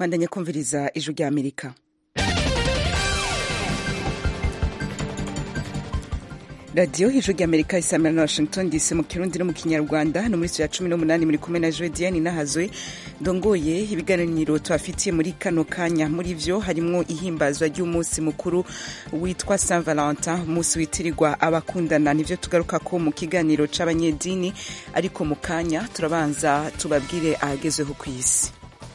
bandanye kumviriza ijwi rya amerika radiyo ijwi rya amerika isamira na washington dc mu kirundi no mu kinyarwanda no muri ya cumi n'umunani muri kumwe na jodiane nahazwe ndongoye ibiganiro tubafitiye muri kano kanya muri vyo harimwo ihimbazwa ry'umunsi mukuru witwa saint valentin umunsi witirirwa abakundana nivyo tugaruka ko mu kiganiro c'abanyedini ariko mu kanya turabanza tubabwire ahagezweho ku isi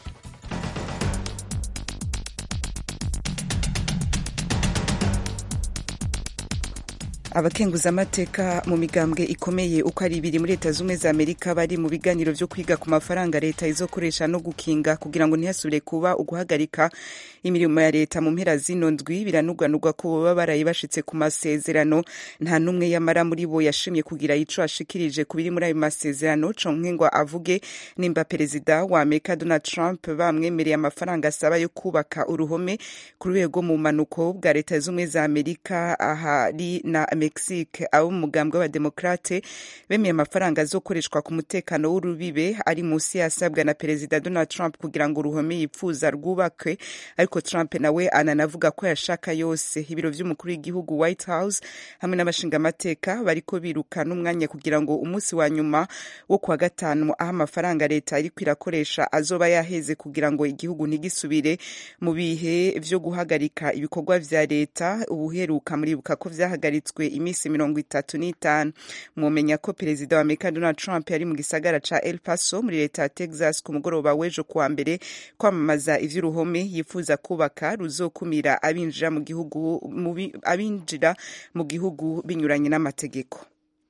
abakenguzamateka mu migambwe ikomeye uko ari ibiri muri leta z'ubumwe za amerika bari mu biganiro vyo kwiga ku mafaranga leta izokoresha no gukinga kugira ngo ntihasubire kuba uguhagarika imirimo ya leta mu mpera zino ndwi biranugwanugwa ko boba baraye bashitse ku masezerano nta n'umwe yamara muri bo yashimye kugira ico ashikirije ku biri muri ayo masezerano conke ngo avuge nimba perezida wa amerika donald trump bamwemereye amafaranga asaba yo kubaka uruhome ku rwego mu manuko bwa leta z'ubumwe za amerika ahari na mexique abo mu mugambwe w'abademokrate bemeye amafaranga azokoreshwa ku mutekano w'urubibe ari munsi yasabwa na perezida donald trump kugira ngo uruhome yipfuza rwubakwe ariko trump nawe ananavuga ko yashaka yose ibiro vy'umukuru w'igihugu white house hamwe n'abashingamateka bariko biruka n'umwanya kugira ngo umunsi wa nyuma wo kuwa gatanu aho amafaranga leta iriko irakoresha azoba yaheze kugira ngo igihugu ntigisubire mu bihe vyo guhagarika ibikorwa vya leta ubuheruka muribuka ko vyahagaritswe iminsi mirongo itatu n'itanu mwomenya ko perezida wa amerika donald trump yari mu gisagara ca el paso muri leta ya texas ku mugoroba w'ejo kuwa mbere kwamamaza ivy'uruhome yifuza kubaka ruzokumira abinjira mu gihugu abinjira mu gihugu binyuranye n'amategeko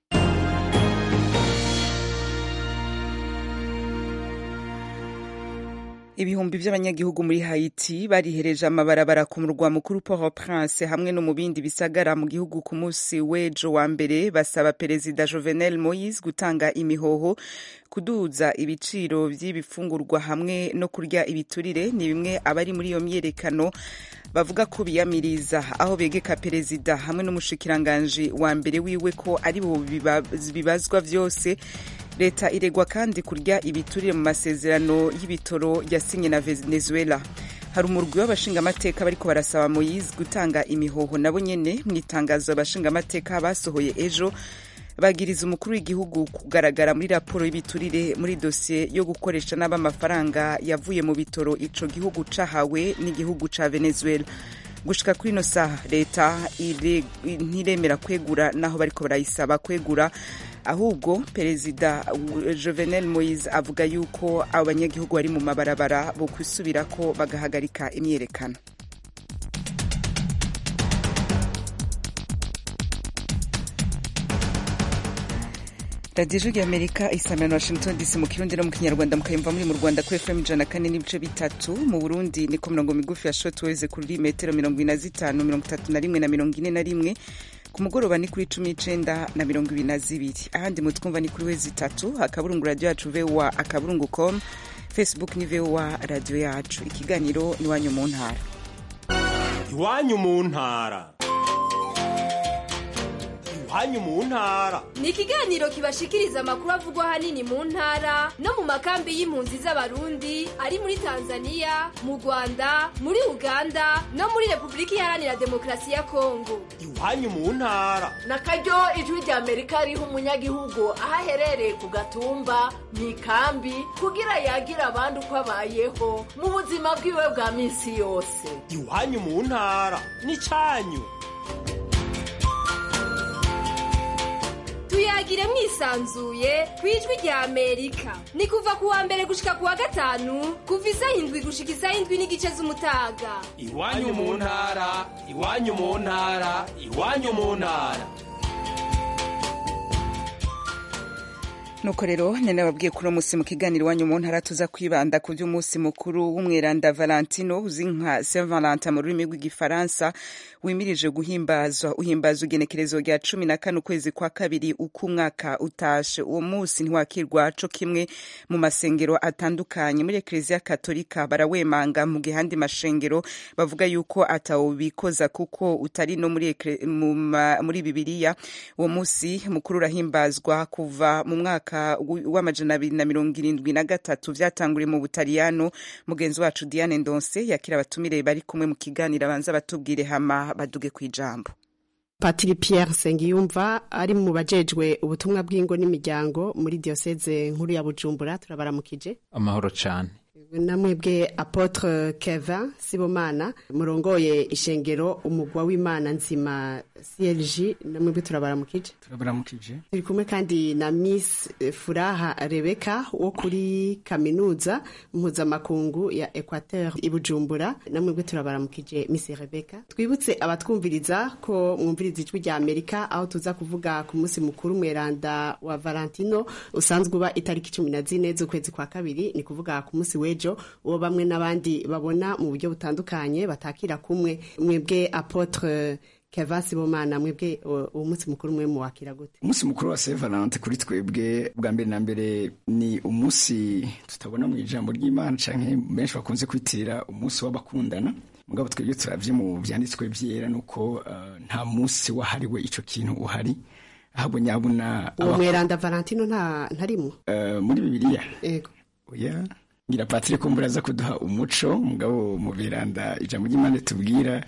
ibihumbi vy'abanyagihugu muri haiti barihereje amabarabara ku murwa mukuru port au prince hamwe no mu bindi bisagara mu gihugu ku munsi w'ejo wa mbere basaba perezida jovenel moise gutanga imihoho kuduza ibiciro vy'ibifungurwa hamwe no kurya ibiturire ni bimwe abari muri iyo myerekano bavuga ko biyamiriza aho begeka perezida hamwe n'umushikiranganji wa mbere wiwe ko ari bo bibazwa vyose leta iregwa kandi kurya ibiturire mu masezerano y'ibitoro yasinye na venezuela hari umurwi w'abashingamateka bariko barasaba moyize gutanga imihoho nabo nyene mu itangazo abashingamateka basohoye ejo bagiriza umukuru w'igihugu kugaragara muri raporo y'ibiturire muri dosiye yo gukoresha nabi amafaranga yavuye mu bitoro ico gihugu cahawe n'igihugu ca venezuela gushika kuri ino saha leta ntiremera kwegura naho bariko barayisaba kwegura ahubwo perezida jovenel moise avuga yuko abo banyagihugu bari mu mabarabara bo kwisubirako bagahagarika imyerekano radiyo ijwi amerika isamira na washington dc mu kirundi no mu kinyarwanda mukayumva muri mu rwanda kuri fm ijana kane n'ibice bitatu mu burundi ni ku mirongo migufi ya shotweze kuri metero mirongo ine na zitanu mirongo itatu na rimwe na mirongo ine na rimwe ku mugoroba ni kuri cumi n'icenda na mirongo ibiri na zibiri ahandi mutwumva ni kuri wezi itatu akaburungu radiyo yacu voa akaburungu com facebook ni voa radiyo yacu ikiganiro ni iwanyu mu ntara iwanyu mu ntara iwanyu mu ntara ni ikiganiro kibashikiriza amakuru avugwa ahanini mu ntara no mu makambi y'impunzi z'abarundi ari muri tanzania mu rwanda muri uganda no muri repubulika iharanira demokarasi ya kongo iwanyu mu ntara na karyo ijwi rya amerika riha umunyagihugu aho aherereye ku gatumba mu ikambi kugira yagira abandi uko abayeho mu buzima bwiwe bwa minsi yose iwanyu mu ntara ni cyanyu tuyagire mwisanzuye ku ijwi rya amerika ni kuva ku wa mbere gushika ku wa gatanu kuva isaha indwi gushika isaha indwi n'igice z'umutaga iwanyu mu ntara iwanyu mu ntara iwanyu mu ntara nuko rero nene babwiye kuri uwo munsi mu kiganiro iwanyu mu ntara tuza kwibanda ku by'umunsi mukuru w'umweranda valentino uzi nka saint valentin mu rurimi rw'igifaransa wimirije guhimbazwa uhimbaza ugenekerezo rya cumi na kane ukwezi kwa kabiri uko umwaka utashe uwo munsi ntiwakirwa co kimwe mu masengero atandukanye muri ekleziya katolika barawemanga mu gihe andi mashengero bavuga yuko atawubikoza kuko utari no muri, ekre, mu, muri bibiliya uwo munsi mukuru urahimbazwa kuva mu mwaka mwaka w'amajana abiri na mirongo irindwi na gatatu vyatanguriye mu butaliyano mugenzi wacu diane ndonse yakira abatumire bari kumwe mu kiganiro abanza batubwire hama baduge kw'ijambo patiri Pierre Sengiyumva ari mu bajejwe ubutumwa bw'ingo n'imiryango muri diocese nkuru ya Bujumbura turabaramukije amahoro cyane namwebwe apotre Kevin Sibomana murongoye ishengero umugwa w'Imana nzima CLG namwebwe turabaramukije turabaramukije turi kumwe kandi na Miss Furaha Rebecca wo kuri kaminuza mpuzamakungu ya Equateur i Bujumbura namwebwe turabaramukije Miss Rebecca twibutse abatwumviriza ko mwumviriza ijwi rya Amerika aho tuza kuvuga ku munsi mukuru mweranda wa Valentino usanzwe uba itariki cumi na zine z'ukwezi kwa kabiri ni kuvuga ku munsi w'ejo uwo bamwe n'abandi babona mu buryo butandukanye batakira kumwe mwebwe apotre Kevin Sibomana mwebwe uwo munsi mukuru mwe muwakira gute umunsi mukuru wa Saint Valentin kuri twebwe bwa mbere na mbere ni umunsi tutabona mu ijambo ry'Imana canke benshi bakunze kwitirira umunsi w'abakundana mugabo twebwe turavye mu vyanditswe vyera nuko uh, nta munsi wahariwe ico kintu uhari ahubwo nyabuna uwo mweranda Valentino nta ntarimo uh, muri Bibiliya yego oya ngira patire kumbura aza kuduha umuco mugabo mu biranda ijambo ry'Imana tubwira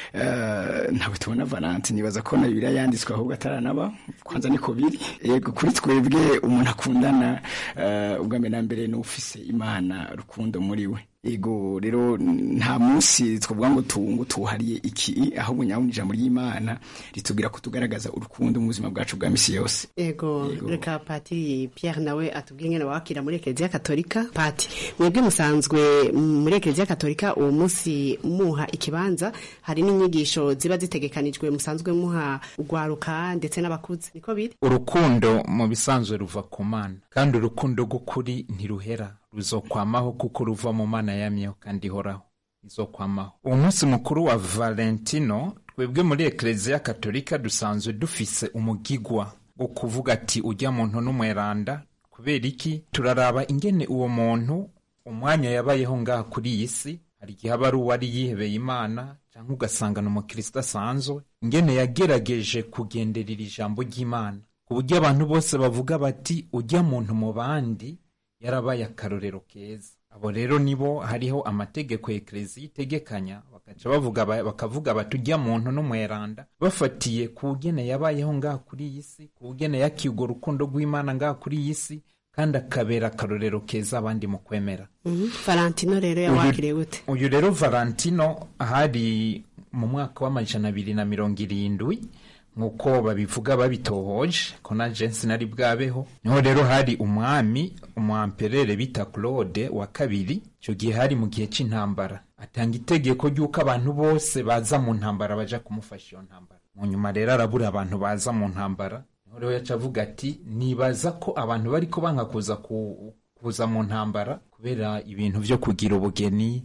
uh, ntabwo tubona Valentine nibaza ko na Bibiliya yanditswe ahubwo ataranaba kwanza niko biri yego kuri twebwe umuntu akundana uh, ubwa mbere na mbere n'ufise Imana rukundo muri we ego rero nta munsi twavuga ngo tungu tuhariye iki ahubwo nyabona ijambo ry'Imana ritubwira ko tugaragaza urukundo mu buzima bwacu bwa misi yose ego reka patiri Pierre nawe atubwiye ngene wakira muri Eklezia Katolika pati mwebwe musanzwe muri Eklezia Katolika uwo munsi muha ikibanza hari n'inyigisho ziba zitegekanijwe musanzwe muha ugwaruka ndetse n'abakuze niko biri urukundo mu bisanzwe ruva ku mana kandi urukundo rw'ukuri ntiruhera ruzokwamaho kuko ruva mu mana yamyeho kandi ihoraho izokwamaho uwo munsi mukuru wa valentino twebwe muri ekereziya katolika dusanzwe dufise umugigwa wo kuvuga ati ujya muntu n'umweranda kubera iki turaraba ingene uwo muntu umwanya yabayeho ngaha kuri iyi si hari igihe aba ari uwari yihebeye imana cyangwa ugasanga ni umukristo asanzwe ingene yagerageje kugenderera ijambo ry'imana ku buryo abantu bose bavuga bati ujya muntu mu bandi yarabaye akarorero keza abo rero nibo hariho amategeko ya ekereziya itegekanya bagaca bavuga bakavuga bati ujya muntu n'umweranda bafatiye ku bugene yabayeho ngaha kuri iyi si ku bugene yakiye urwo rukundo rw'imana ngaha kuri iyi si kandi akabera akarorero keza abandi mu kwemera valentino rero yawakiriye gute uyu rero valentino hari mu mwaka w'amajana abiri na mirongo irindwi nk'uko babivuga babitohoje ko na jensi nari bwabeho niho rero hari umwami umwamperere bita claude wa kabiri icyo gihe hari mu gihe cy'intambara atanga itegeko ry'uko abantu bose baza mu ntambara baja kumufasha iyo ntambara mu nyuma rero arabura abantu baza mu ntambara niho rero yaca avuga ati nibaza ko abantu bari ko banga kuza ku kuza mu ntambara kubera ibintu byo kugira ubugeni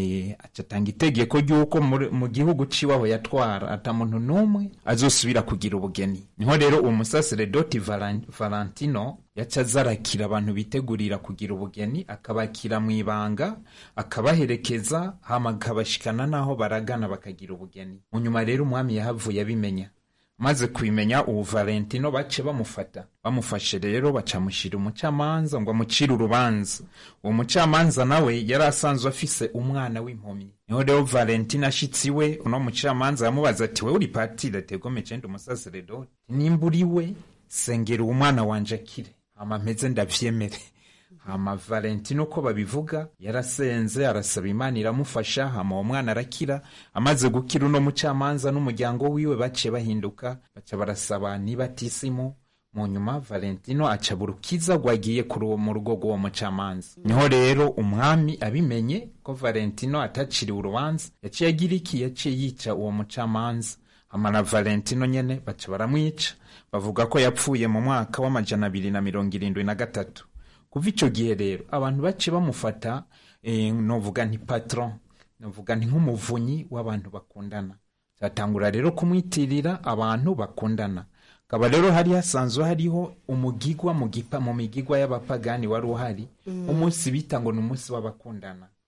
atanga itegeko ry'uko mu gihugu ciwabo yatwara ata muntu n'umwe azosubira kugira ubugeni niho rero uwo musaseredoti valentino yaca azarakira abantu bitegurira kugira ubugeni akabakira mu ibanga akabaherekeza hama akabashikana n'aho baragana bakagira ubugeni mu nyuma rero umwami yahavuye abimenya maze kubimenya ubu valentino bace bamufata bamufashe rero bacamushyira umucamanza ngo amucire urubanza uwo mucamanza nawe yari asanzwe afise umwana w'impumyi niho rero valentino ashitsi we uno mucamanza yamubaza ati we uri patire ategome cenda umusaseredoti nimba uri we sengera uwo mwana wanje akire hama mpeze ndavyemere hama valentino uko babivuga yarasenze arasaba imana iramufasha hama uwo mwana arakira amaze gukira uno mucamanza n'umuryango wiwe baciye bahinduka baca barasaba nibatisimu mu nyuma valentino aca burukiza rwagiye mu rugo rw'uwo mucamanza niho rero umwami abimenye ko valentino ataciriwe urubanza yaciye agira iki yaciye yica uwo mucamanza hama na valentino nyene baca baramwica bavuga ko yapfuye mu mwaka w'amajana abiri na mirongo irindwi na gatatu kuva icyo gihe rero abantu bace bamufata novuga nti patron novuga nti nk'umuvunyi w'abantu bakundana zatangura rero kumwitirira abantu bakundana kaba rero hari hasanzwe hariho umugigwa mu gipa mu migigwa y'abapagani wari uhari umunsi bita ngo ni umunsi w'abakundana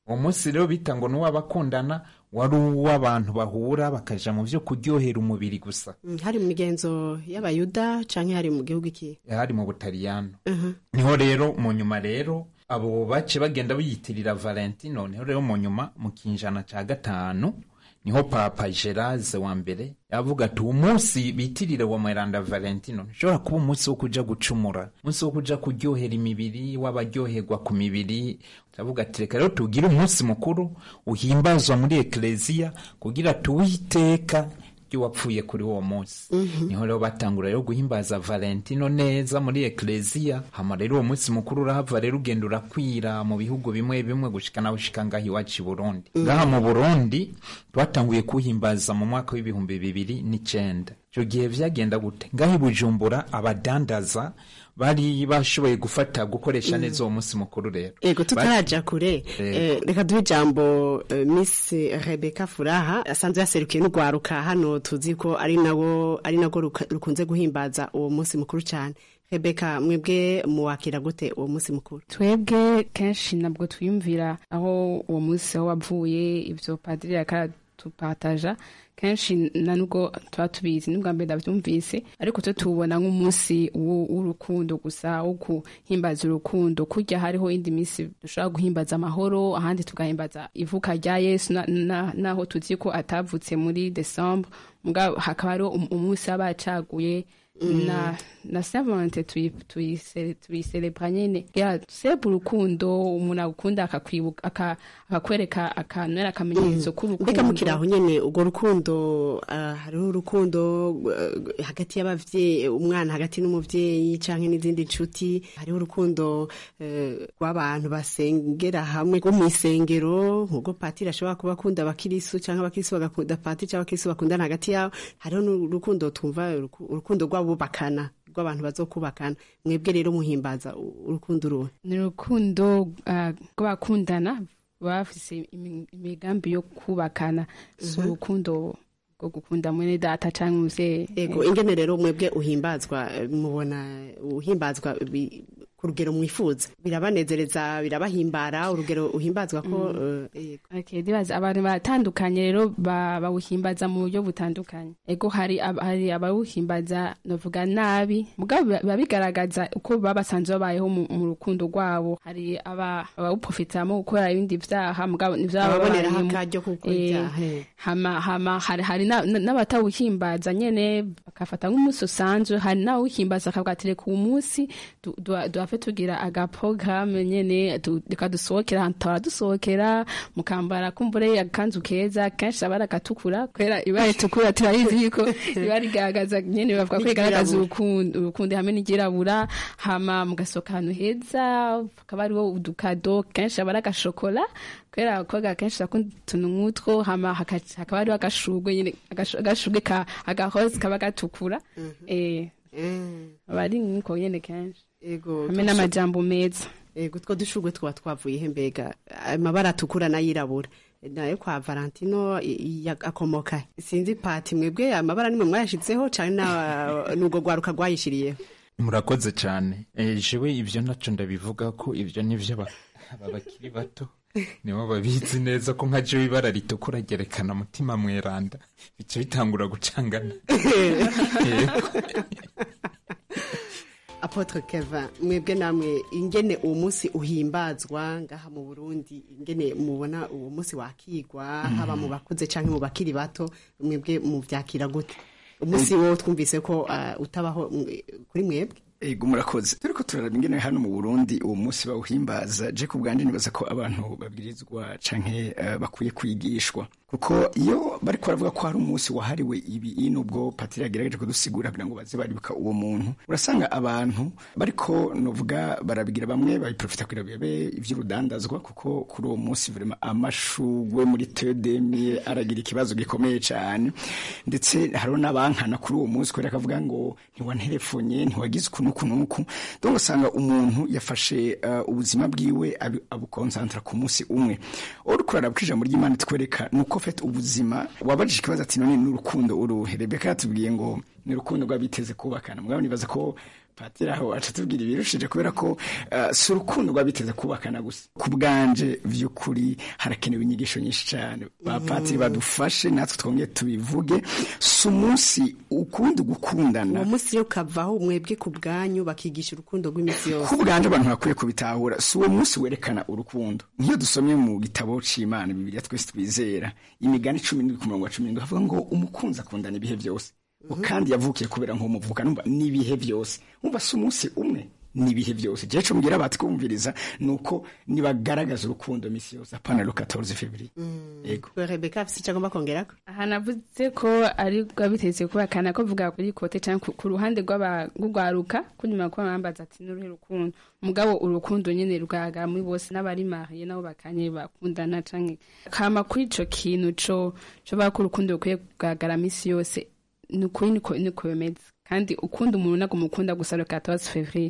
uwo munsi rero bita ngo n'uw'abakundana wari uw'abantu bahura bakaja mu vyo kuryohera umubiri gusa Mm, hari mu migenzo y'abayuda canke hari mu gihugu iki hari mu butaliyano niho rero mu nyuma rero abo bace bagenda biyitirira valentino niho rero mu nyuma mu kinjana ca gatanu niho papa gerase wa mbere yavuga ati uwo munsi bitirire wa mweranda valentino ntushobora kuba umunsi wo kuja gucumura umunsi wo kuja kuryohera imibiri w'abaryoherwa ku mibiri aravuga ati reka rero tugire umunsi mukuru uhimbazwa muri ekleziya kugira tuwihe iteka ry'uwapfuye kuri uwo munsi niho rero batangura rero guhimbaza valentino neza muri ekleziya hama rero uwo munsi mukuru urahava rero ugenda urakwira mu bihugu bimwe bimwe gushika naho ushika ngaha iwacu i burundi ngaha mu burundi twatanguye kuwuhimbaza mu mwaka w'ibihumbi bibiri n'icenda ico gihe vyagenda gute ngaha i bujumbura abadandaza bari bashoboye gufata gukoresha neza uwo munsi mukuru rero ego tutaraja kure Eh. eh, reka duhe ijambo eh, miss rebeka furaha asanzwe yaserukiye n'urwaruka hano tuzi ko ari nawo ari nago ruka- rukunze guhimbaza uwo munsi mukuru cyane rebeka mwebwe muwakira gute uwo munsi mukuru twebwe kenshi ntabwo twiyumvira aho uwo munsi aho wavuye ibyo padiri yakadupataja kenshi na nubwo tuba tubizi n'ubwa mbere ndabyumvise ariko twe tuwubona nk'umunsi w'u- w'urukundo gusa wo guhimbaza urukundo kurya hariho indi minsi dushobora guhimbaza amahoro ahandi tugahimbaza ivuka rya yesu na- na- naho tuzi ko atavutse muri desembre mugabo hakaba hariho um- umunsi aba yacaguye na na savante tuyiserebra nyene ya sebu urukundo umuntu agukunda akakwibuka aka- akakwereka akantu akamenyetso k'urukundo mbega mukiri aho nyene urwo rukundo ah, hariho urukundo eh, hagati y'abavyeyi umwana hagati n'umuvyeyi canke n'izindi nshuti hariho urukundo eh, rw'abantu basengera hamwe rwo mw'isengero nk'ubwo patiri ashobora kuba akunda abakirisu canke abakirisu bagakunda patiri canke abakirisu bakundana hagati yabo hariho n'urukundo twumva uruku- urukundo rw'abubakana rw'abantu bazokubakana mwebwe rero muhimbaza u- urukundo uruhe ni urukundo ah, rw'abakundana bafise imi- imigambi yo kubakana si urukundo rwo gukunda mwene data canke umuvyeyi ego ingene rero mwebwe uhimbazwa eh, mubona uhimbazwa bi- ku rugero mwifuza birabanezereza birabahimbara urugero uhimbazwa ko eh, yego. Okay, ndibaza abantu batandukanye rero ba- bawuhimbaza mu buryo butandukanye ego hari ab- hari abawuhimbaza novuga nabi mugabo biba biba bigaragaza uko baba basanzwe babayeho mu mu rukundo rwabo hari aba- abawuprofitiramo gukora ibindi vyaha mugabo nivyo baba ababoneraho babayemo. akaryo ko gukora Eh, ibyaha eh. hama hama hari hari na- na- n'abatawuhimbaza nyene bakafata nk'umunsi usanzwe hari n'awuhimbaza akavuga ati reka uwu munsi du- du- duhave tugira agaporogaramu nyene du- reka dusohokera ahantu tora dusohokera mukambara kumbure akanzu keza kenshi aba ari agatukura kubera ibara ritukura turayizi yuko riba rigaragaza nyene bavuga ko rigaragaza urukundo urukundo hamwe n'iryirabura hama mugasohoka ahantu heza hakaba hariho udukado kenshi aba ari agashokora kubera abakobwa kenshi bakunda utuntu nk'utwo hama haka- hakaba hariho agashugwe nyene agashu- agashugwe ka agahozi kaba gatukura eh Mm, aba ari nk'uko nyene kenshi ego hamwe n'amajambo meza ego utwo dushurwe twaba twavuye he mbega amabara atukura n'ayirabura nayo kwa valentino i- i- akomoka he? sinzi pati mwebwe amabara nimwe mwayashizeho canke na- n'urwo rwaruka rwayishiriyeho murakoze cyane Eh, jewe ibyo naco ndabivuga ko ibyo nivyo aba aba bakiri bato nibo babizi neza ko nka jewe ibara ritukura ryerekana mutima mweranda bica bitangura gucangana Yego. apotre keva mwebwe namwe ingene uwo munsi uhimbazwa ngaha mu burundi ingene mubona uwo munsi wakigwa haba mu bakuze canke mu bakiri bato mwebwe muvyakira gute umunsi wo twumvise ko ah, utabaho mwe- kuri mwebwe ego murakoze turiko turaraba ingene hano mu burundi uwo munsi bawuhimbaza je ku bwanje nibaza ko abantu babwirizwa canke eh, bakwiye kwigishwa kuko iyo bariko baravuga ko hari umunsi wahariwe ibi nubwo patiri yagerageje kudusigura kugira ngo baze baribuka uwo muntu urasanga abantu bariko novuga barabigira bamwe babiprofita kugira bibe ivy'urudandazwa kuko kuri uwo munsi vrema amashugwe muri tedemi aragira ikibazo gikomeye cane ndetse hariho n'abankana kuri uwo munsi kubera akavuga ngo ntiwanterefonye ntiwagize uku n'uku n'uku donc usanga umuntu yafashe uh, ubuzima bwiwe abi- abukonsantra ku munsi umwe uriko uraraba ko ijambo ry'imana twereka ni uko fete ubuzima wabajije ikibazo ati none n'urukundo uruhe rebeka yatubwiye ngo ni urukundo rw'abiteze kubakana mugabo nibaza ko patiri aho aca tubwira ibirushije kubera ko uh, si urukundo rwabiteze kubakana gusa ku bwanje vy'ukuri harakenewe inyigisho nyinshi cyane bapatiri badufashe natwe twongeye tubivuge si umunsi ukundi gukundana uwo munsi yo kavaho mwebwe ku bwanyu bakigisha urukundo rw'iminsi yose ku bwanje abantu bakwiye kubitahura si uwo munsi werekana urukundo nk'iyo dusomye mu gitabo c'imana bibiliya twese twizera imigani cumi n'indwi ku murongo wa cumi n'indwi havuga ngo umukunzi akundana ibihe byose kandi yavukiye kubera nk'umuvuka numva n'ibihe byose umva si umunsi umwe n'ibihe byose jewe co mbwira batwumviriza nuko nibagaragaza urukundo misi yose apana lo 14 february yego rebeka afise icyo agomba kongerako aha navuze ko ari rwabiteze kubakana ko vuga kuri kote cyangwa ku- ku ruhande rw'aba- rw'urwaruka kunyuma ko bambaza ati n'uruhe rukundo mugabo urukundo nyene rugaragara muri bose n'abari mariye nabo bakanye bakundana canke kama kuri ico kintu co co bako urukundo rukwiye kugaragara misi yose ni ukuri niko niko bimeze kandi ukunda umuntu ntabwo umukunda gusa le 14 février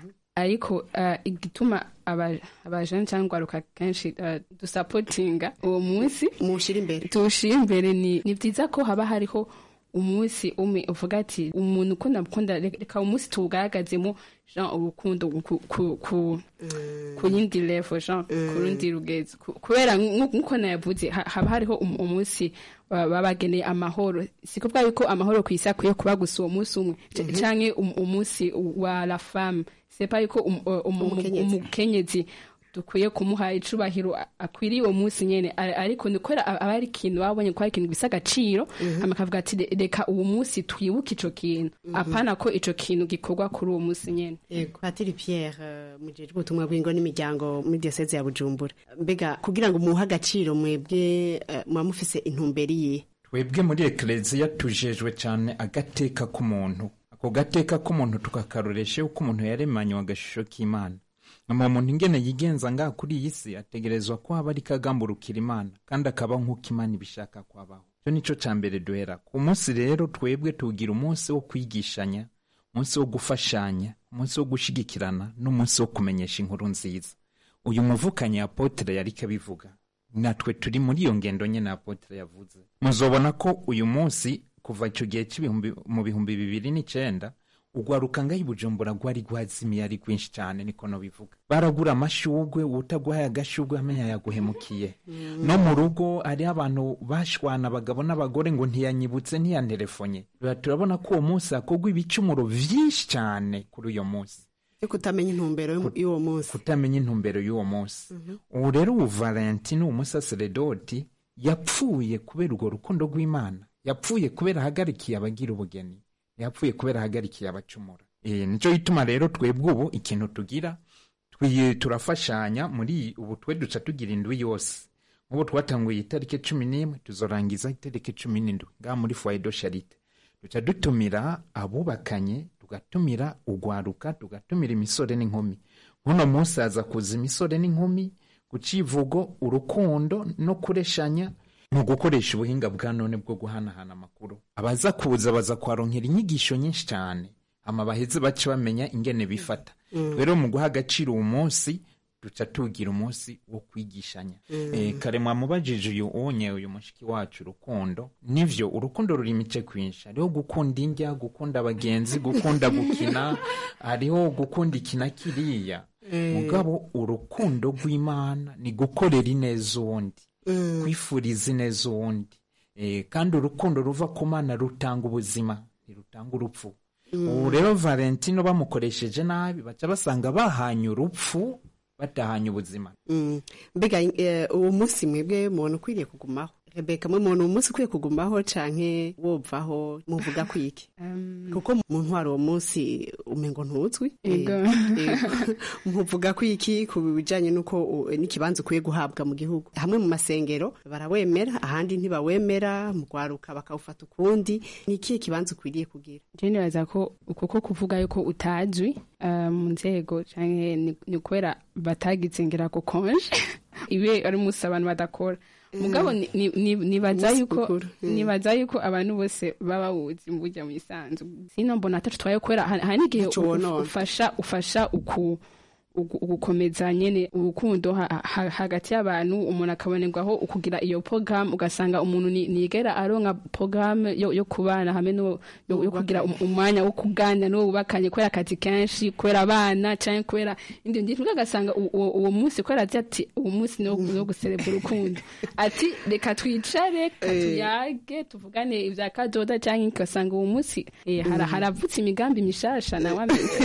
ariko uh, igituma aba- abajene cyangwa urwaruka kenshi uh, dusapotinga uwo munsi muwushira imbere tuwushira imbere ni ni byiza ko haba hariho umunsi umwe uvuga ati umuntu ukunda mukunda reka umunsi tuwugaragazemo jean urukundo ku, ku, ku, ku yindi level jean ku rundi rugezo Ku- kubera nk- nk'uko nayavuze ha- haba hariho um- umunsi ba- baba bageneye amahoro si kuvuga yuko amahoro ku isi akwiye kuba gusa uwo munsi umwe c- canke um- umunsi wa la femme c'est pas yuko um- um- um- Umukenyezi. umukenyezi dukwiye kumuha icubahiro a- akwiriye uwo munsi nyene A- ariko ni kubera aba ari ikintu babonye ko ari ikintu gifise agaciro hama akavuga ati "Re- reka uwo munsi twibuke ico kintu apana ko ico kintu gikorwa kuri uwo munsi nyene yego patiri pierre eh, mujejwe ubutumwa bw'ingo n'imiryango muri diyoseze ya bujumbura mbega kugira ngo muhe agaciro mwebwe eh, muba mufise intumbero iyihe twebwe muri ekereziya tujejwe cyane agateka k'umuntu ako gateka k'umuntu tukakaroresha yuko umuntu yaremanywe agashusho k'imana ama muntu ingene yigenza ngaha kuri iyi si ategerezwa ko aba ariko agamburukira imana kandi akaba nk'uko imana ibishaka ko abaho icyo ni cyo cya mbere duhera ku munsi rero twebwe tugira umunsi wo kwigishanya umunsi wo gufashanya umunsi wo gushyigikirana n'umunsi wo kumenyesha inkuru nziza uyu muvukanyi apotere yari kabivuga natwe turi muri iyo ngendo nyine apotere yavuze muzobona ko uyu munsi kuva icyo gihe cy'ibihumbi mu bihumbi bibiri n'icyenda ugwaruka ngaho ibujumbura rwari rwazimiye ari rwinshi cyane niko bivuga baragura amashugwe utaguhaye agashugwe amenya yaguhemukiye no mu rugo hariho abantu bashwana abagabo n'abagore ngo ntiyanyibutse ntiyanterefonye turabona ko uwo munsi hakorwa ibicumuro byinshi cyane kuri uyo munsi yo kutamenya intumbero y'u- y'uwo munsi kutamenya intumbero y'uwo munsi ubu rero ubu valentine umusaseredoti yapfuye kubera urwo rukundo rw'imana yapfuye kubera ahagarikiye abagira ubugeni yapfuye kubera ahagarikiye abacumura Eh, nicyo gituma rero twebwe ubu ikintu tugira twi- turafashanya muri ubu twe duca tugira indwi yose nk'ubu twatanguye itariki cumi n'imwe tuzorangiza itariki cumi n'indwi ngaha muri foido charite duca dutumira abubakanye tugatumira ugwaruka tugatumira imisore n'inkumi nk'uno munsi haza kuza imisore n'inkumi ku civugo urukundo no kureshanya mu gukoresha ubuhinga bwa none bwo guhanahana amakuru abaza kuza baza kuharonkera inyigisho nyinshi cyane hama baheze bace bamenya ingene bifata rero mu guha agaciro uwo munsi duca tugira umunsi wo kwigishanya Eh, kare mwamubajije uyu unye uyu mushiki wacu urukundo nivyo urukundo ruri imice kwinshi hariho gukunda indya gukunda abagenzi gukunda gukina hariho gukunda ikina kiriya mugabo urukundo rw'imana ni gukorera ineza uwundi kwifuriza ineza uwundi Eh, kandi urukundo ruva ku mana rutanga ubuzima ntirutanga urupfu ubu rero valentino bamukoresheje nabi baca basanga bahanye urupfu batahanye ubuzima Mm. mbega eh, uwo munsi mwebwe mubona ukwiriye kugumaho rebeka mwe mubona uwo munsi ukwiye kugumaho canke wovaho muvuga kwiki kuko mu ntwaro uwo munsi umengo ntuzwi Ego. Eh, ego. muvuga kwiki ku bijanye n'uko u- n'ikibanza ukwiye guhabwa mu gihugu hamwe mu masengero barawemera ahandi ntibawemera mu rwaruka bakawufata ukundi ni ikihe kibanza ukwiriye kugira je nibaza ko kuko kuvuga yuko utazwi eh, mu nzego canke ni- ni kubera batagize ngira ko konje ibe ari umunsi abantu badakora mugabo ni- ni- ni- nibaza Umunsi yuko mukuru. Mm. nibaza yuko abantu bose baba bawuzi mu burya mu isanzu sino mbona atacu twaye kubera hari hari n'igihe Ntaco u- wonona. ufasha ufasha uku ugu- ugukomeza nyene urukundo ha- ha- hagati y'abantu umuntu akabonerwaho ukugira iyo program ugasanga umuntu ni- nigera aronka program yo, yo kubana hamwe no yo, yo kugira um- umwanya wo kuganira n'uwo bubakanye kubera akazi kenshi kubera abana canke kubera indi ndi ugasanga u- uwo uwo munsi kubera azi ati uwo munsi ni wo ni wo guserebura urukundo ati reka twicare reka tuyage tuvugane ivya kadoda canke ugasanga uwo munsi eh, hara- haravutse imigambi mishasha nawe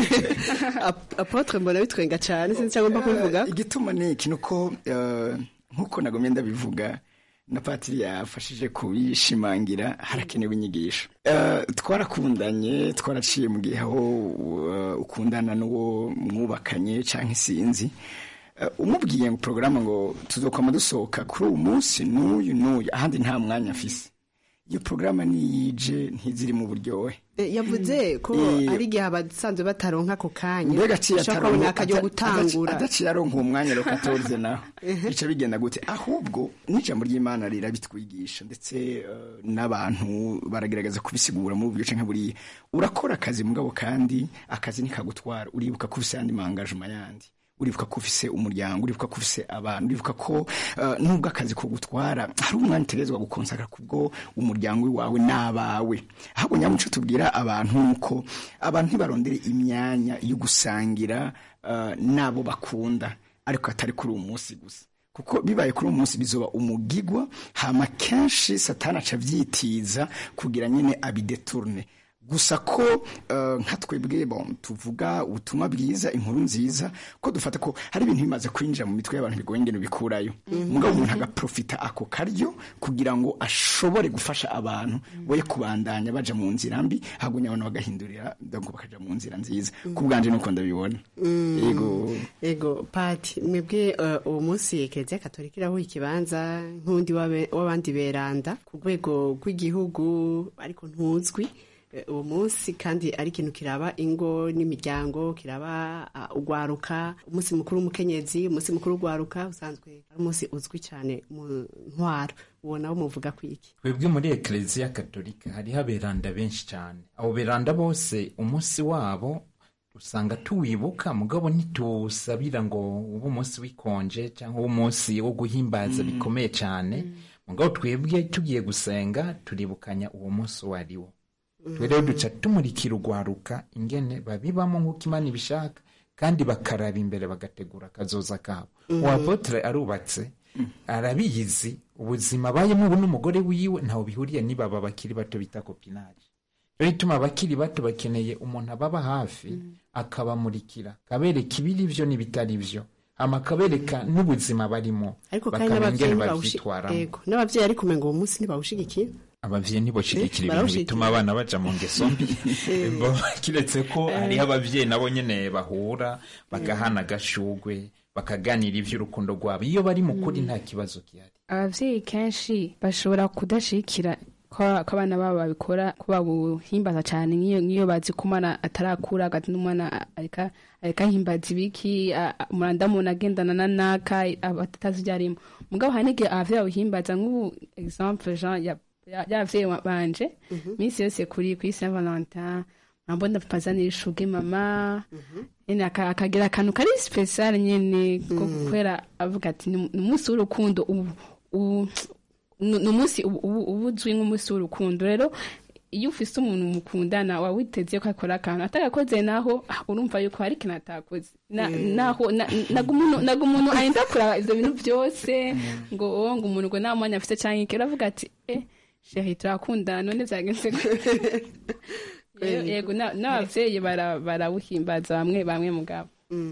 Ap- apotre mbona bitwenga cyane sinzi cyangwa mba kubivuga igituma ni iki nuko eh, nk'uko nagomye ndabivuga na patiri yafashije kubishimangira harakenewe inyigisho Eh, twarakundanye twaraciye mu gihe aho eh, ukundana n'uwo mwubakanye cyangwa isinzi Eh, umubwiye ngo porogaramu ngo tuzokwama dusohoka kuri uwo munsi n'uyu n'uyu ahandi nta mwanya afise iyo porogaramu niyije ntiziri mu buryohe Eh, yavuze ko Eh, ari igihe abasanzwe bataronka ako kanya mbega aciye ushobora ataronka- kubona akajya ata- gutangura adaci- adaciye aronka uwo mwanya rero katorze naho bica bigenda gute ahubwo n'ijambo ry'imana rirabitwigisha ndetse eh, n'abantu baragerageza kubisigura muri ubwo canke buriya urakora akazi mugabo kandi akazi ntikagutwara uribuka ko ufise ayandi mangajima yandi uribuka ko ufise umuryango uribuka ko ufise abantu uribuka ko eh, nubwo akazi kugutwara hari umwanya utegerezwa gukonsakara kubwo umuryango wawe n'abawe ahubwo nyamuco tubwira abantu nuko abantu ntibarondere imyanya yo gusangira eh, n'abo bakunda ariko atari kuri uwo munsi gusa kuko bibaye kuri uwo munsi bizoba umugigwa hama kenshi satani aca avyitiza kugira nyine abideturne gusa ko eh, nka twebwe bon tuvuga ubutumwa bwiza inkuru nziza ko dufata ko hari ibintu bimaze kwinjira mu mitwe y'abantu bigoye ingene bikurayo mugabo umuntu agaprofita ako karyo kugira ngo ashobore gufasha abantu boye kubandanya baja mu nzira mbi hagumya abantu bagahindurira ngo bakaja mu nzira nziza ku bwanje nuko ndabibona yego ego pati mwebwe eh, uwo munsi kiliziya katolika irahuha ikibanza nk'undi w'abe- w'abandi beranda ku rwego rw'igihugu ariko ntuzwi Eh, uwo munsi kandi ari ikintu kiraba ingo n'imiryango kiraba ah, ugwaruka umunsi mukuru w'umukenyezi umunsi mukuru w'ugwaruka usanzwe ari umunsi uzwi cyane mu ntwaro uwo nawo muvuga ku iki twebwe muri ekereziya katolika hariho aberanda benshi cyane abo beranda bose umunsi wabo usanga tuwibuka mugabo ntituwusabira ngo ube umunsi w'ikonje cyangwa ube umunsi wo guhimbaza bikomeye cyane mugabo twebwe tugiye gusenga turibukanya uwo munsi uwo ari wo twe rero duca tumurikira urwaruka ingene babibamo nk'uko imana ibishaka kandi bakaraba imbere bagategura akazoza kabo uwa apotre arubatse arabizi ubuzima abayemo ubu n'umugore wiwe ntawe bihuriye n'ibaba bakiri bato bita kopinari rero ituma abakiri bato bakeneye umuntu ababa hafi akabamurikira akabereka ibiri byo n'ibitari byo hama akabereka n'ubuzima barimo ariko kandi bakamenya ingene n'abavyeyi ntibawushi- bavyitwaramo ego n'abavyeyi ariko umenga uwo munsi ntibawushigikiye abavyeyi ntiboshigikira Eh, ibintu barawushigikira. bituma abana baja mu ngeso mbi Bo, kiretse ko hariho abavyeyi nabo nyene bahura bagahana agashugwe bakaganira ivy'urukundo rwabo iyo bari mu kuri nta kibazo gihari abavyeyi kenshi bashobora kudashikira ko ko abana babo babikora ko babuhimbaza cyane nk'iyo nk'iyo bazi ko umwana atarakura agati n'umwana areka areka ahimbaza ibiki a- a- umuranda muntu agendana na naka aba atazi ibyo arimo mugabo hari n'igihe abavyeyi babuhimbaza nk'ubu exemple jean ya- ya- y'abavyeyi wa- banje minsi yose kuri kuri saint valentin mambona pazanira ishuge mama nyene aka- akagira akantu kari special nyene ko kubera avuga ati ni ni umunsi w'urukundo ubu ubu- ni ni umunsi ubu- ubu uba uzwi nk'umunsi w'urukundo rero iyo ufise umuntu mukundana waba witeze ko akora akantu atagakoze naho ah, urumva yuko hari ikintu atakoze Na- naho na- naga umuntu naga umuntu arinda kuraba ivyo bintu byose ngo oh, ngo umuntu ngo nta mwanya afise canke iki uravuga ati eh sheri turakundana none vyagenze gute Rero, yego na- n'abavyeyi bara- barawuhimbaza bamwe bamwe mugabo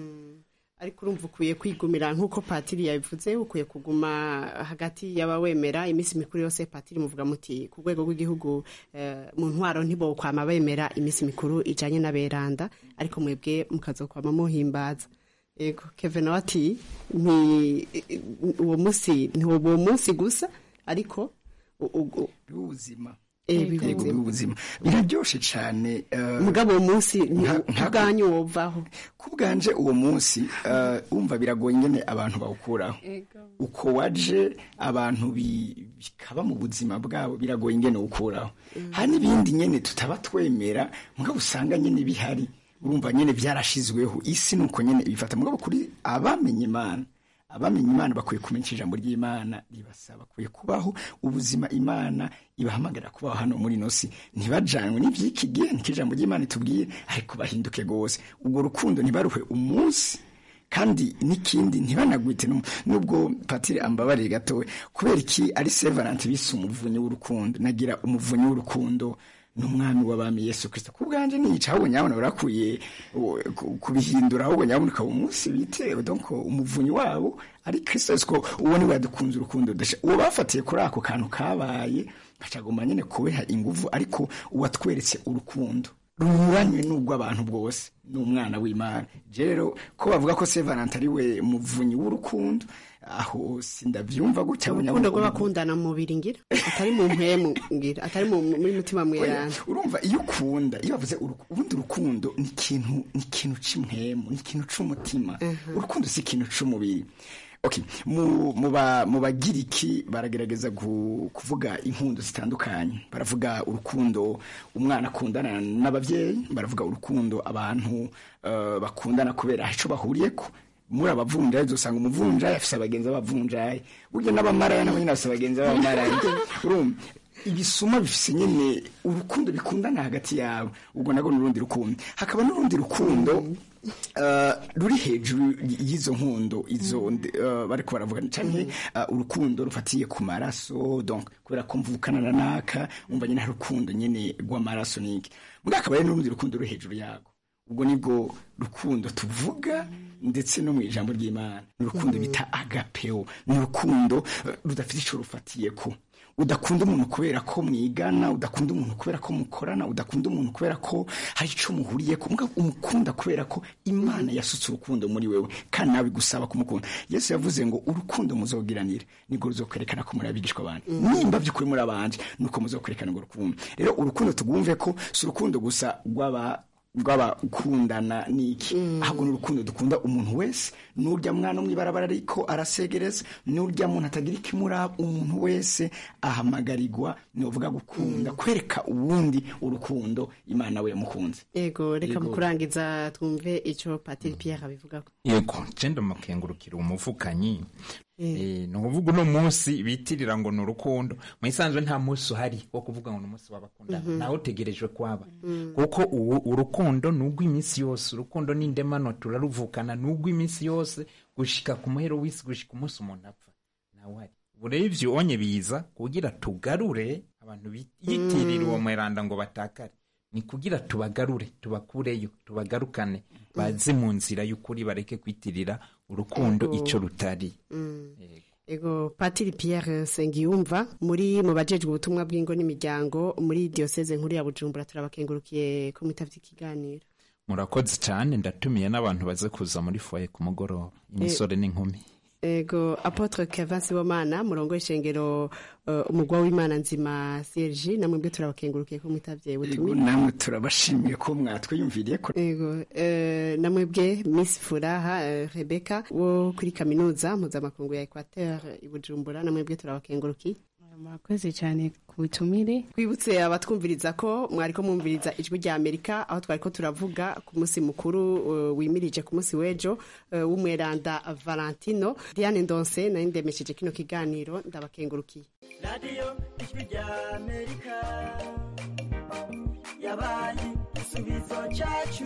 ariko urumva ukwiye kwigumira nk'uko patiri yabivuze ukwiye kuguma hagati y'abawemera iminsi mikuru yose patiri muvuga muti ku rwego rw'igihugu eh, mu ntwaro ntibokwama bemera iminsi mikuru ijanye n'aberanda ariko mwebwe mukazokwama muhimbaza yego keve nawe ati ni uwo munsi ni uwo munsi gusa ariko u- u- u- ubuzima eh, yego bivuze bw'ubuzima biraryoshe cyane eh, mugabo uwo munsi Nka- nka- ubwanyu wovaho ku bwanje uwo munsi eh, wumva biragoye nyine abantu bawukuraho uko waje abantu bi- bikaba mu buzima bwabo biragoye ingene ukuraho hari n'ibindi nyine tutaba twemera mugabo usanga nyine bihari urumva nyine byarashizweho isi nuko nyine ibifata mugabo kuri abamenye imana abamenye imana bakwiye kumenya ijambo ry'imana ribasaba bakwiye kubaho ubuzima imana ibahamagarira kubaho hano muri ino si ntibajanywe n'iby'iki gihe niko ijambo ry'imana itubwiye ariko bahinduke rwose ubwo rukundo ntibaruhe umunsi kandi n'ikindi ntibanagwite nubwo patire ambabarire gatowe kubera iki ari sevaranti bise umuvunyi w'urukundo nagira umuvunyi w'urukundo n'umwami w'abami yesu kirisito ku bwanjye niyica ahubwo nyabona barakwiye kubihindura ahubwo nyabona ukaba umunsi bitewe donc umuvunyi wabo ari kirisito ko uwo niwe yadukunze urukundo uwo bafatiye kuri ako kantu kabaye bacagomba nyine kubiha ingufu ariko uwatweretse urukundo runyuranywe n'ubwo abantu bwose ni umwana w'imana rero ko bavuga ko sevarante ari we muvunyi w'urukundo aho sindabyumva gutya urukundo rw'abakundana mu mubiri ngira atari mu mpemu ngira atari muri mutima mwerana urumva iyo ukunda iyo bavuze ubundi urukundo ni ikintu ni ikintu cy'impemu ni ikintu cy'umutima urukundo si ikintu cy'umubiri okay mu mu bagiriki baragerageza kuvuga impundu zitandukanye baravuga urukundo umwana akundana n'ababyeyi baravuga urukundo abantu bakundana kubera icyo bahuriye ko muri abavunjayi uzasanga umuvunjayi afite abagenzi b'abavunjayi burya n'abamaraya nabo nyine bafite abagenzi b'abamaraya urumva ibisuma bifise nyine urukundo bikundana hagati yabo ubwo nabwo n'urundi rukundo hakaba n'urundi rukundo ruri hejuru y'izo nkundo izo bariko baravuga cyane urukundo rufatiye ku maraso donc kubera ko mvukana na naka umva nyine hari urukundo nyine rw'amaraso niki mbwa akaba ari n'urundi rukundo ruri hejuru yago ubwo nibwo rukundo tuvuga ndetse no mu ijambo ry'imana ni urukundo bita agapeo ni urukundo rudafite icyo rufatiye ko udakunda umuntu kubera ko mwigana udakunda umuntu kubera ko mukorana udakunda umuntu kubera ko hari icyo muhuriye ko umukunda kubera ko imana yasutse urukundo muri wewe kandi nawe gusaba kumukunda yesu yavuze ngo urukundo muzogiranire nibwo ruzokwerekana ko muri abigishwa abandi nimba by'ukuri muri abandi nuko muzokwerekana urwo rukundo rero urukundo tugumve ko si urukundo gusa rw'aba rw'abakundana niki ahubwo ni urukundo dukunda umuntu wese n'urya mwana mw'ibarabara ariko arasegereza n'urya muntu atagira ikimuraba umuntu wese ahamagarirwa ni uvuga gukunda kwereka uwundi urukundo imana we yamukunze yego reka mu kurangiza twumve icyo patiri Pierre abivugako yego genda mukengurukira umuvukanyi ni ukuvuga uno munsi bitirira ngo ni urukundo mu isanzwe nta munsi uhari wo kuvuga ngo ni umunsi w'abakundana nawe utegerejwe kwaba kuko urukundo ni urw'iminsi yose urukundo ni indemano turaruvukana ni urw'iminsi yose gushika ku muhero w'isi gushika umunsi umuntu apfa nawe uhari ubu rero ibyo onye biza kugira tugarure abantu biyitirira uwo mweranda ngo batakare ni kugira tubagarure tubakureyo tubagarukane baze mu nzira y'ukuri bareke kwitirira urukundo icyo rutari ego patiri Pierre Sengiyumva muri mu bajejwe ubutumwa bw'ingo n'imiryango muri diyoseze nkuru ya bujumbura turabakengurukiye ko mwitavye ikiganiro murakoze cyane ndatumiye n'abantu baze kuza muri foye ku mugoroba imisore n'inkumi ego apotre Kevin Sibomana murongo ishengero uh, umugwa w'Imana nzima Serge namwe bwe turabakengurukiye ko mwitavye butumwa namwe turabashimiye ko mwatwiyumviriye ko ego uh, namwe bwe Miss Furaha uh, Rebecca wo kuri kaminuza mpuzamakungu ya Equateur i Bujumbura namwe bwe turabakengurukiye murakoze cyane ku butumire twibutse abatwumviriza ko mwariko mwumviriza ijwi rya amerika aho twariko turavuga ku munsi mukuru uh, wimirije ku munsi w'ejo uh, w'umweranda valentino diane ndonse nari ndemesheje kino kiganiro ndabakengurukiye radiyo ijwi rya amerika yabaye igisubizo cyacu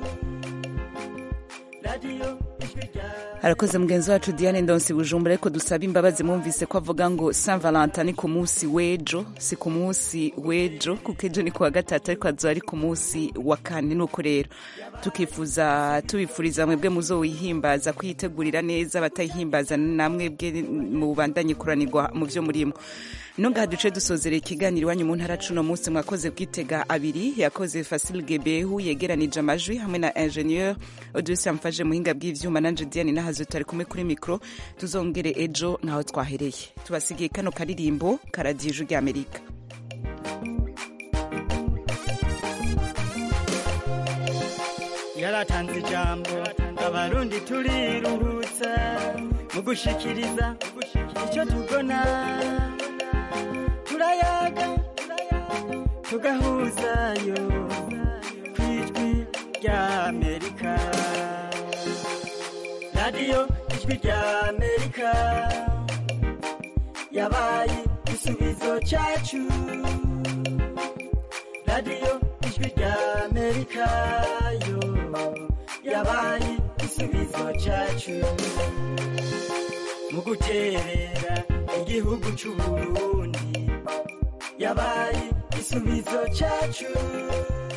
radiyo ijwi rya harakoze mugenzi wacu diane ndonsi bujumbura ariko dusaba imbabazi mwumvise ko avuga ngo saint valentin ni ku munsi w'ejo si ku munsi w'ejo kuko ejo ni ku wa gatatu ariko hazoba ari ku munsi wa kane nuko rero tukifuza tubifuriza mwebwe muzowihimbaza kuyitegurira neza batayihimbaza namwe bwe mubandanye kuranirwa mu byo murimo nongaha duce dusozera ikiganiro iwanyu mu ntara cuno munsi mwakoze bwitega abiri yakoze Fasil Gebehu yegeranije amajwi hamwe na ingenieur Odus yamfashe muhinga bw'ivyuma nanje Diane nahazo tari kumwe kuri micro tuzongere ejo nkaho twahereye tubasigiye kano karirimbo karadije rya Amerika yaratanze ijambo abarundi turiruhutsa mu gushikiriza icyo tubona turayaga tugahuzayo ku ijwi rya amerika radiyo ijwi rya amerika yabaye igisubizo cyacu radiyo ijwi rya amerika yo yabaye igisubizo cyacu mu guterera igihugu cy'uburundi yabaye igisubizo cyacu